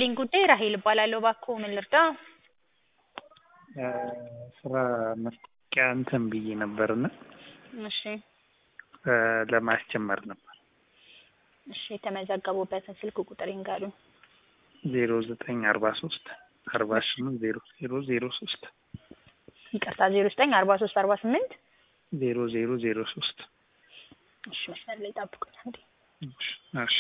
ይስጥልኝ ጉዳይ ራሄል እባላለሁ። እባክዎ ምን ልርዳ? ስራ ማስታወቂያ እንትን ብዬ ነበርና እሺ ለማስጀመር ነበር። እሺ የተመዘገቡበትን ስልክ ቁጥር ይንገሩኝ። ዜሮ ዘጠኝ አርባ ሶስት አርባ ስምንት ዜሮ ዜሮ ዜሮ ሶስት ይቅርታ ዜሮ ዘጠኝ አርባ ሶስት አርባ ስምንት ዜሮ ዜሮ ዜሮ ሶስት እሺ መስመር ላይ ጠብቁኝ አንዴ። እሺ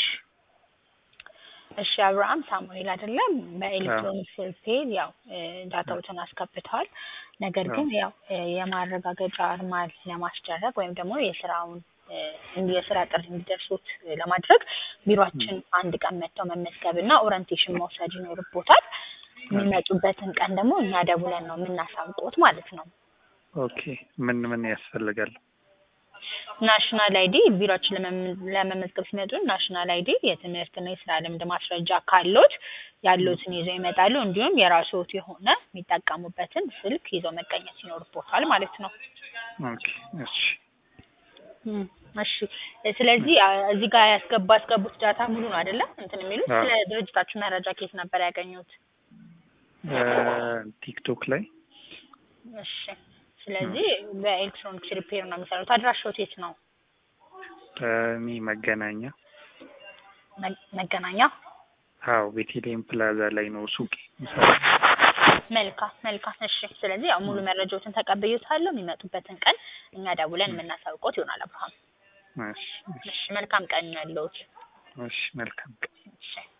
እሺ አብርሃም ሳሙኤል አይደለም። በኤሌክትሮኒክስ ሴል ያው ዳታዎችን አስገብተዋል። ነገር ግን ያው የማረጋገጫ አርማ ለማስደረግ ወይም ደግሞ የስራውን እንዲህ የስራ ጥሪ እንዲደርሱት ለማድረግ ቢሮአችን አንድ ቀን መጥተው መመዝገብ እና ኦሪንቴሽን መውሰድ ይኖርቦታል። የሚመጡበትን ቀን ደግሞ እኛ ደውለን ነው የምናሳውቆት ማለት ነው። ኦኬ ምን ምን ያስፈልጋል? ናሽናል አይዲ ቢሮአችን ለመመዝገብ ሲመጡ ናሽናል አይዲ፣ የትምህርትና የስራ ልምድ ማስረጃ ካሎት ያሉትን ይዘው ይመጣሉ። እንዲሁም የራስዎት የሆነ የሚጠቀሙበትን ስልክ ይዘው መገኘት ይኖርቦታል ማለት ነው። ኦኬ እሺ እሺ ስለዚህ እዚህ ጋር ያስገባ ያስገቡት ዳታ ሙሉ ነው አይደለም? እንትን የሚሉት ስለ ድርጅታችሁ መረጃ ከየት ነበር ያገኙት? ቲክቶክ ላይ እሺ ስለዚህ በኤሌክትሮኒክስ ሪፔር ነው የሚሰሩት። አድራሻዎት የት ነው? እኔ መገናኛ መገናኛ። አዎ ቤቴሌም ፕላዛ ላይ ነው ሱቅ መልካም መልካም። እሺ ስለዚህ ያው ሙሉ መረጃዎችን ተቀብዬታለሁ። የሚመጡበትን ቀን እኛ ደውለን የምናሳውቆት ይሆናል። አብርሃም እሺ እሺ መልካም ቀን ያለውት። እሺ መልካም ቀን። እሺ